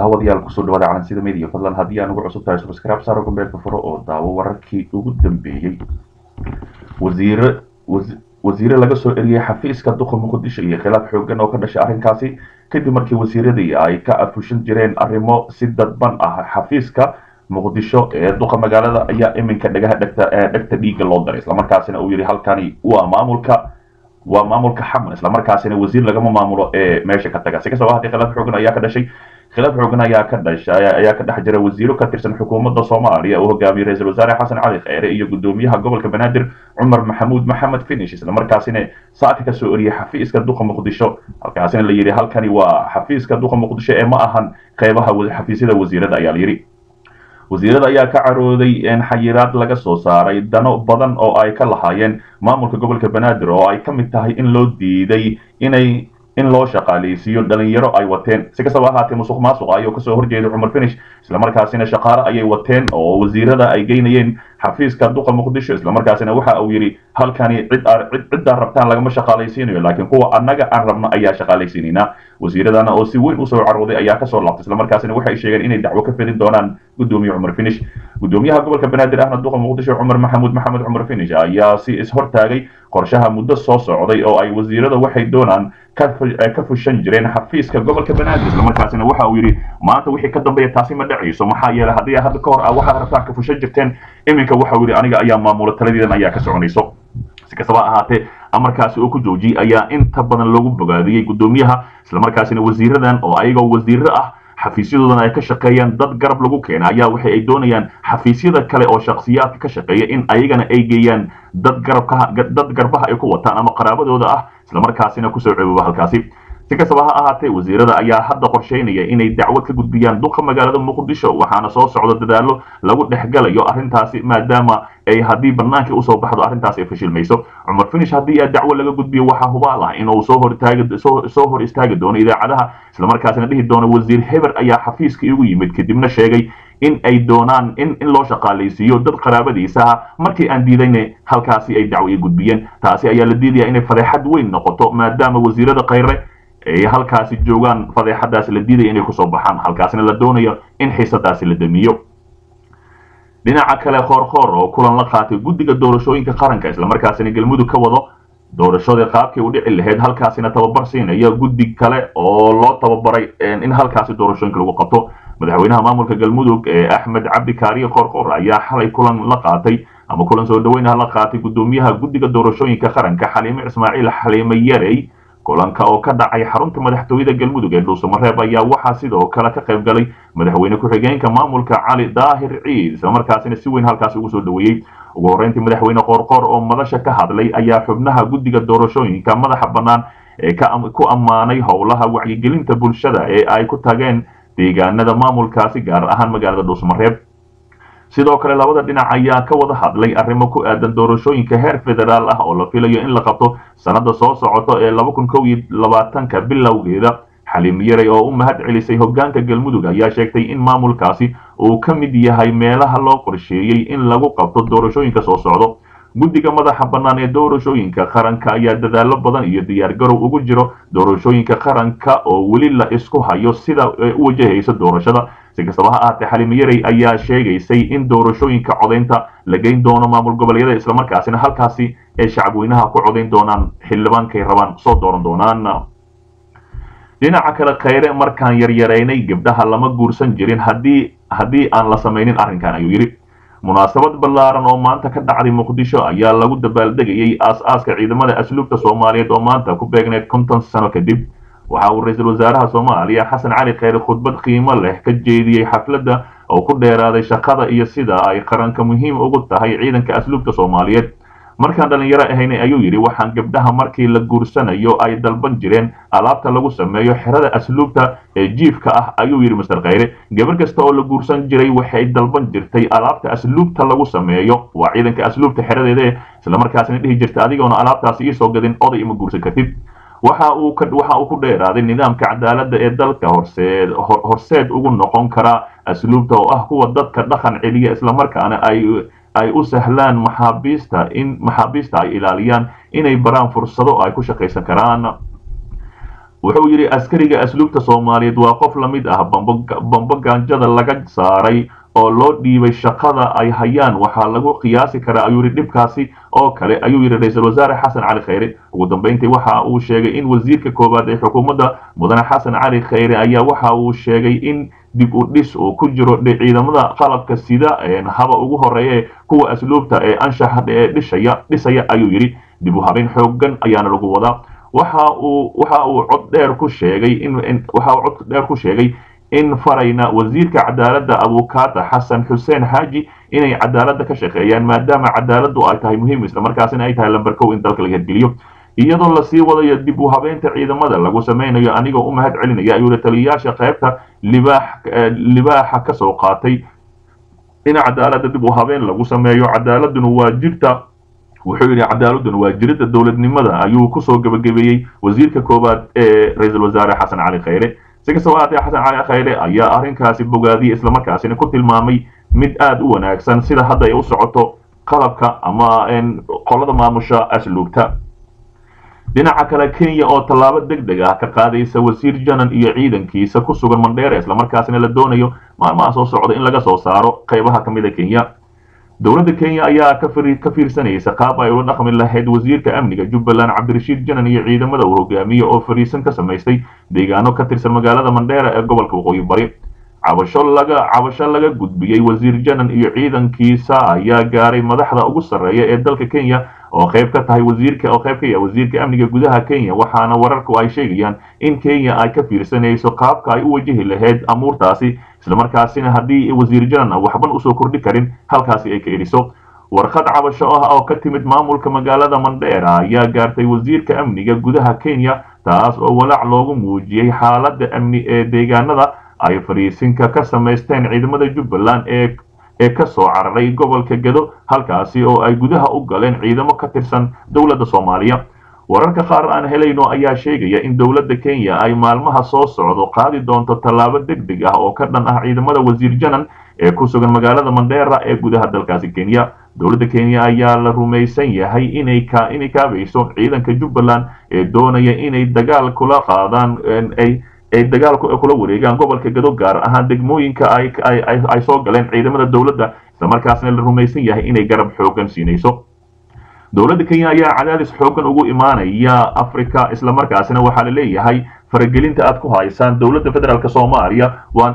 daawadayaal kusoo dhawaada calansida media fadlan haddii aan ugu cusub tahay subscribe saaro gombeelka furo oo daawo wararkii ugu dambeeyey wasiire wasiire laga soo eriyey xafiiska duqa muqdisho iyo khilaaf xoogan oo ka dhashay arrinkaasi kadib markii wasiiradii ay ka afushan jireen arrimo si dadban ah xafiiska muqdisho ee duqa magaalada ayaa iminka dhagaha dhegta dhegta dhiigga loo daray islamarkaasina uu yidhi halkani waa maamulka waa maamulka xaman islamarkaasina wasiir lagama maamulo ee meesha ka taga si kastaba haddii khilaaf xoogan ayaa ka dhashay khilaaf xoogan ayaa ka dhashay ayaa ka dhex jira wasiiro ka tirsan xukuumadda soomaaliya uu hogaamiyey ra-iisul wasaare xasan cali kheyre iyo gudoomiyaha gobolka banaadir cumar maxamuud maxamed finish islamarkaasina saaka kasoo oriyey xafiiska duqa muqdisho halkaasina la yidhi halkani waa xafiiska duqa muqdisho ee ma ahan qeybaha xafiisyada wasiirada ayaa la yidhi wasiirada ayaa ka carooday xayiraad laga soo saaray dano badan oo ay ka lahaayeen maamulka gobolka banaadir oo ay ka mid tahay in loo diiday inay in loo shaqaaleysiiyo dhalinyaro ay wateen si kastaba ahaatee musuq maasuq ayuu kasoo horjeeday cumar finish islamarkaasina shaqaale ayay wateen oo wasiirada ay geynayeen xafiiska duqa muqdisho islamarkaasina waxa uu yidhi halkani cid ciddaa rabtaan lagama shaqaalaysiinayo laakiin kuwa annaga aan rabno ayaa shaqaalaysiinaynaa wasiiradana oo si weyn usoo carooday ayaa kasoo laabtay islamarkaasina waxay sheegeen inay dacwo ka fedin doonaan gudoomiye cumar finish gudoomiyaha gobolka banaadir ahna duqa muqdisho cumar maxamuud maxamed cumar finish ayaa si ishortaagay qorshaha muddo soo socday oo ay wasiirada waxay doonaan ka fushan jireen xafiiska gobolka banaadir islamarkaasina waxa uu yidhi maanta wixii ka dambeeya taasi ma dhacayso maxaa yeelay haddii hadda ka hor ah waxaad rabtaan ka fushan jirteen iminka waxa uu yidhi aniga ayaa maamula taladiidan ayaa ka soconayso si kastaba ahaatee amarkaasi oo ku joojiyey ayaa inta badan loogu bogaadiyey gudoomiyaha islamarkaasina wasiiradan oo ayagoo wasiiro ah xafiisyadoodana ay ka shaqeeyaan dad garab lagu keena ayaa waxa ay doonayaan xafiisyada kale oo shakhsiyaadka ka shaqeeya in ayagana ay geeyaan dad garabka dad garbaha ay ku wataan ama qaraabadooda ah islamarkaasina kusoo cebooba halkaasi si kastaba ha ahaatee wasiirada ayaa hadda qorsheynaya inay dacwad ka gudbiyaan duqa magaalada muqdisho waxaana soo socda dadaalo lagu dhexgalayo arrintaasi maadaama ay haddii bannaankii usoo baxdo arrintaasi ay fashilmayso cumar finish haddii a dacwo laga gudbiyo waxaa hubaal ah inuu soo hor taagi soo hor istaagi doono idaacadaha islamarkaasina dhihi doono wasiir heber ayaa xafiiska igu yimid kadibna sheegay in ay doonaan in in loo shaqaalaysiiyo dad qaraabadiisa ah markii aan diidayna halkaasi ay dacwo i gudbiyeen taasi ayaa la diidaya inay fadeexad weyn noqoto maadaama wasiirada khayre ay halkaasi joogaan fadeexadaasi la diidaya inay kusoo baxaan halkaasina la doonayo in xiisadaasi la damiyo dhinaca kale khoorkhoor oo kulan la qaatay guddiga doorashooyinka qaranka islamarkaasina galmudug ka wado doorashadii qaabkii u dhici lahayd halkaasina tababar siinaya guddi kale oo loo tababaray in halkaasi doorashooyinka lagu qabto madaxweynaha maamulka galmudug ee axmed cabdi kaariye khoorkhoor ayaa xalay kulan la qaatay ama kulan soo dhaweynaha la qaatay gudoomiyaha guddiga doorashooyinka qaranka xaliime ismaaciil xaliime yarey kulanka oo ka dhacay xarunta madaxtooyada galmudug ee dhuusamareeb ayaa waxaa sidoo kale ka qayb galay madaxweyne ku-xigeenka maamulka cali daahir ciid islamarkaasina si weyn halkaasi ugu soo dhaweeyey ugu horreyntii madaxweyne qoorqoor oo madasha ka hadlay ayaa xubnaha guddiga doorashooyinka madaxa bannaan ee ku ammaanay howlaha wacyigelinta bulshada ee ay ku tageen deegaanada maamulkaasi gaar ahaan magaalada dhuusamareeb sidoo kale labada dhinac ayaa ka wada hadlay arrimo ku aadan doorashooyinka heer federaal ah oo la filayo in la qabto sannada soo socoto ee laba kun kow iyo labaatanka bilowgeeda xaliim yarey oo u mahad celisay hoggaanka galmudug ayaa sheegtay in maamulkaasi uu ka mid yahay meelaha loo qorsheeyey in lagu qabto doorashooyinka soo socdo guddiga madaxa bannaan ee doorashooyinka qaranka ayaa dadaallo badan iyo diyaargarow ugu jiro doorashooyinka qaranka oo weli la isku hayo sida u wajahaysa doorashada si kastaba ha ahaatee xaliime yarey ayaa sheegaysay in doorashooyinka codaynta la geyn doono maamul goboleedyada islamarkaasina halkaasi ay shacabweynaha ku codayn doonaan xildhibaankay rabaan soo dooran doonaan dhinaca kale khayre markaan yaryaraynay gabdhaha lama guursan jirin haddii haddii aan la samaynin arrinkan ayuu yidhi munaasabad ballaaran oo maanta ka dhacday muqdisho ayaa lagu dabaaldegayey aas-aaska ciidamada asluubta soomaaliyeed oo maanta ku beegneed konton sano kadib waxa uu ra-iisul wasaaraha soomaaliya xasan cali kheyre khudbad qiimo leh ka jeediyey xafladda oo ku dheeraaday shaqada iyo sida ay qaranka muhiim ugu tahay ciidanka asluubta soomaaliyeed markaan dhallinyaro ahaynay ayuu yidhi waxaan gabdhaha markii la guursanayo ay dalban jireen alaabta lagu sameeyo xerada asluubta ee jiifka ah ayuu yidhi master kheyre gabar kasta oo la guursan jiray waxay dalban jirtay alaabta asluubta lagu sameeyo waa ciidanka asluubta xeradeeda islamarkaasina dhihi jirta adigoona alaabtaasi iisoo gadin oday ima guursan kartid waxa uu waxa uu ku dheeraaday nidaamka cadaaladda ee dalka horseed horseed ugu noqon kara asluubta oo ah kuwa dadka dhaqan celiya islamarkaana ay ay u sahlaan maxaabiista in maxaabiista ay ilaaliyaan inay baraan fursado ay ku shaqaysan karaan wuxuu yidhi askariga asluubta soomaaliyeed waa qof la mid ah bambo gaanjada laga saaray oo loo dhiibay shaqada ay hayaan waxaa lagu qiyaasi karaa ayuu yidhi dhibkaasi oo kale ayuu yidhi ra-iisul wasaare xasan cali khayre ugu dambeyntii waxa uu sheegay in wasiirka koowaad ee xukuumadda mudane xasan cali khayre ayaa waxa uu sheegay in dib u dhis uu ku jiro ciidamada qalabka sida haba ugu horeeya kuwa asluubta ee anshaxa ee dhishaya dhisaya ayuu yidhi dib u habeyn xoogan ayaana lagu wadaa waxa uu waxa uu cod dheer ku sheegay in waxa uu cod dheer ku sheegay in farayna wasiirka cadaaladda abukaata xasan xuseen xaaji inay cadaaladda ka shaqeeyaan maadaama cadaaladdu ay tahay muhiim islamarkaasina ay tahay lamber kow in dalka laga hirgeliyo iyadoo lasii wadayo dib u habeynta ciidamada lagu samaynayo anigoo u mahad celinaya ayuu taliyayaasha qaybta libaax libaaxa ka soo qaatay in cadaaladda dib u habeen lagu sameeyo cadaaladuna waa jirta wuxuu yidhi cadaaladuna waa jirida dowladnimada ayuu kusoo gebagabeeyey wasiirka koowaad ee ra-iisul wasaare xasan cali khayre si kastaba haatee xasan cali khayre ayaa arrinkaasi bogaadiyey islamarkaasina ku tilmaamay mid aada u wanaagsan sida hadda ay u socoto qalabka ama qolada maamusha asluubta dhinaca kale kenya oo tallaabo deg deg ah ka qaadaysa wasiir janan iyo ciidankiisa ku sugan mandheera islamarkaasina la doonayo maalmaha soo socda in laga soo saaro qaybaha ka mid a kenya dowladda kenya ayaa ka fiirsanaysa qaab ay ula dhaqmi lahayd wasiirka amniga jubbaland cabdirashiid janan iyo ciidamada uu hogaamiye oo fariisan ka samaystay deegaano ka tirsan magaalada mandheera ee gobolka waqooyi bari cabasho laga cabasho laga gudbiyey wasiir janan iyo ciidankiisa ayaa gaaray madaxda ugu sarreeya ee dalka kenya oo qayb ka tahay wasiirka oo qayb ka yahay wasiirka amniga gudaha kenya waxaana wararku ay sheegayaan in kenya ay ka fiirsanayso qaabka ay u wajihi lahayd amuurtaasi islamarkaasina haddii wasiir janan waxban usoo kordhi karin halkaasi ay ka eriso warqad cabasho ah oo ka timid maamulka magaalada mandheera ayaa gaartay wasiirka amniga gudaha kenya taas oo walaac loogu muujiyey xaaladda amni ee deegaanada ay fariisinka ka samaysteen ciidamada jubbaland ee ee ka soo cararay gobolka gedo halkaasi oo ay gudaha u galeen ciidamo ka tirsan dowladda soomaaliya wararka qaar aan helayno ayaa sheegaya in dowladda kenya ay maalmaha soo socdo qaadi doonto tallaabo deg deg ah oo ka dhan ah ciidamada wasiir janan ee ku sugan magaalada mandheera ee gudaha dalkaasi kenya dowladda kenya ayaa la rumaysan yahay inay ka inay kaabayso ciidanka jubbaland ee doonaya inay dagaal kula qaadaan ay ay dagaal kula wareegaan gobolka gado gaar ahaan degmooyinka ay ay soo galeen ciidamada dowladda islamarkaasna la rumaysan yahay inay garab xoogan siinayso dowladda kenya ayaa cadaadis xoogan ugu imaanaya africa islamarkaasina waxaa la leeyahay faragelinta aad ku haysaan dowladda federaalk soomaaliya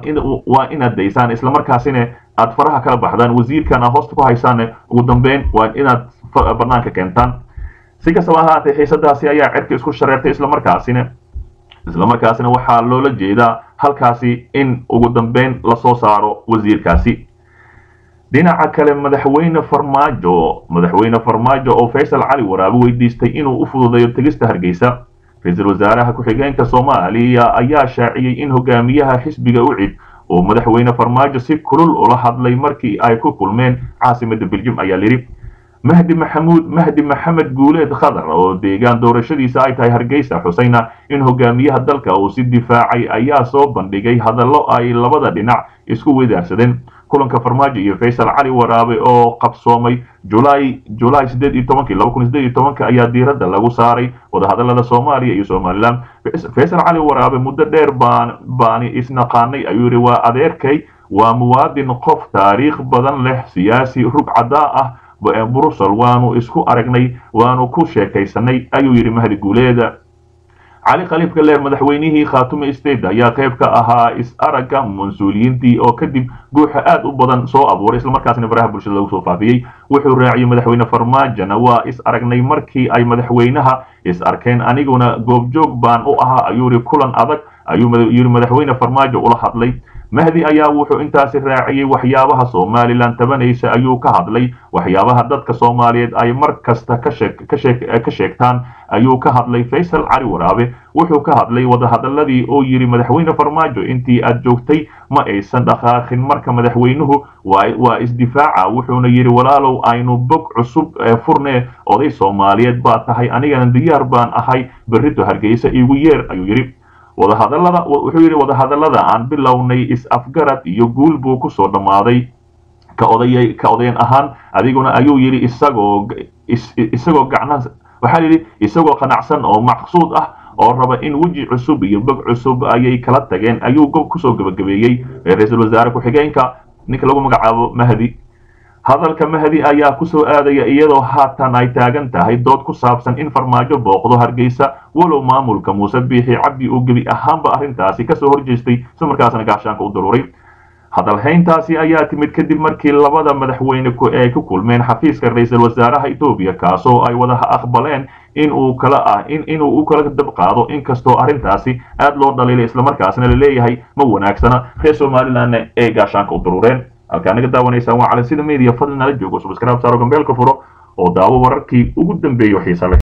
waa inaad daysaan islamarkaasina aad faraha kala baxdaan wasiirkan aad hoosta ku haysaan ugu dambeyn waa inaad banaanka keentaan si kastaba ahaatee xiisadaasi ayaa cirka isku shareertay islamarkaasina islamarkaasina waxaa loola jeedaa halkaasi in ugu dambeyn lasoo saaro wasiirkaasi dhinaca kale madaxweyne farmaajo madaxweyne farmaajo oo faysal cali waraabe weydiistay inuu u fududeeyo tegista hargeysa ra-iisul wasaaraha ku-xigeenka soomaaliya ayaa shaaciyey in hogaamiyaha xisbiga ucid oo madaxweyne farmaajo si kulul ula hadlay markii ay ku kulmeen caasimada beljum ayaa lidhi mahdi maxamuud mahdi maxamed guuleed khadar oo deegaan doorashadiisa ay tahay hargeysa xusayna in hogaamiyaha dalka uu si difaacay ayaa soo bandhigay hadallo ay labada dhinac isku wadaarsadeen kulanka farmaajo iyo faysal cali waraabe oo qabsoomay julaay julaay sideed iyo tobankii laba kun sideed iyo tobanka ayaa diiradda lagu saaray wadahadallada soomaaliya iyo somaliland faysal cali waraabe muddo dheer baan baani isnaqaanay ayuu yidhi waa adeerkay waa muwaadin qof taariikh badan leh siyaasi rug caddaa ah brussel waanu isku aragnay waanu ku sheekaysanay ayuu yidhi mahdi guuleeda cali khaliif galeer madaxweynihii khaatume state ayaa qayb ka ahaa is-aragga mas-uuliyiintii oo kadib guuxa aad u badan soo abuuray islamarkaasna faraha bulshada lagu soo faafiyey wuxuu raaciyey madaxweyne farmaajona waa is aragnay markii ay madaxweynaha is arkeen aniguna goobjoog baan u ahaa ayuu yidhi kulan adag ayuu yidhi madaxweyne farmaajo ula hadlay mahdi ayaa wuxuu intaasi raaciyey waxyaabaha somalilan tabanaysa ayuu ka hadlay waxyaabaha dadka soomaaliyeed ay mar kasta ka sheegtaan ayuu ka hadlay faysal cali waraabe wuxuu ka hadlay wadahadaladii oo yidhi madaxweyne farmaajo intii aad joogtay ma aysan dhaqaaqin marka madaxweynuhu waa isdifaaca wuxuuna yidhi walaalow aynu bog cusub furne oday soomaaliyeed baa tahay anigana diyaar baan ahay berrito hargeysa iigu yeer ayuu yidhi wadahadalada wuxuu yidhi wadahadallada aan bilownay is-afgarad iyo guul buu ku soo dhammaaday ka odayay ka odayan ahaan adiguna ayuu yidhi isagoo isagoo gacna waxaa yidhi isagoo qanacsan oo maqsuud ah oo raba in weji cusub iyo bog cusub ayay kala tageen ayuu kusoo gabagabeeyey ra-iisul wasaare ku-xigeenka ninka lagu magacaabo mahdi hadalka mahdi ayaa kusoo aadaya iyadoo haatan ay taagan tahay dood ku saabsan in farmaajo booqdo hargeysa walow maamulka muuse biixi cabdi uu gebi ahaanba arrintaasi kasoo horjeestay islamarkaasna gaashaanka u daruuray hadalhayntaasi ayaa timid kadib markii labada madaxweyne ay ku kulmeen xafiiska ra-iisul wasaaraha etoobiya kaasoo ay wada aqbaleen in uu kala ah in inuu u kala dab qaado inkastoo arrintaasi aad loo dhaliilay islamarkaasna laleeyahay ma wanaagsana reer somalilandna ay gaashaanka u daruureen halkaa naga daawanaysaan waa cali sida media fadlan nala joogo subscribe saaro gambeelka furo oo daawo wararkii ugu dambeeyo xiisa leh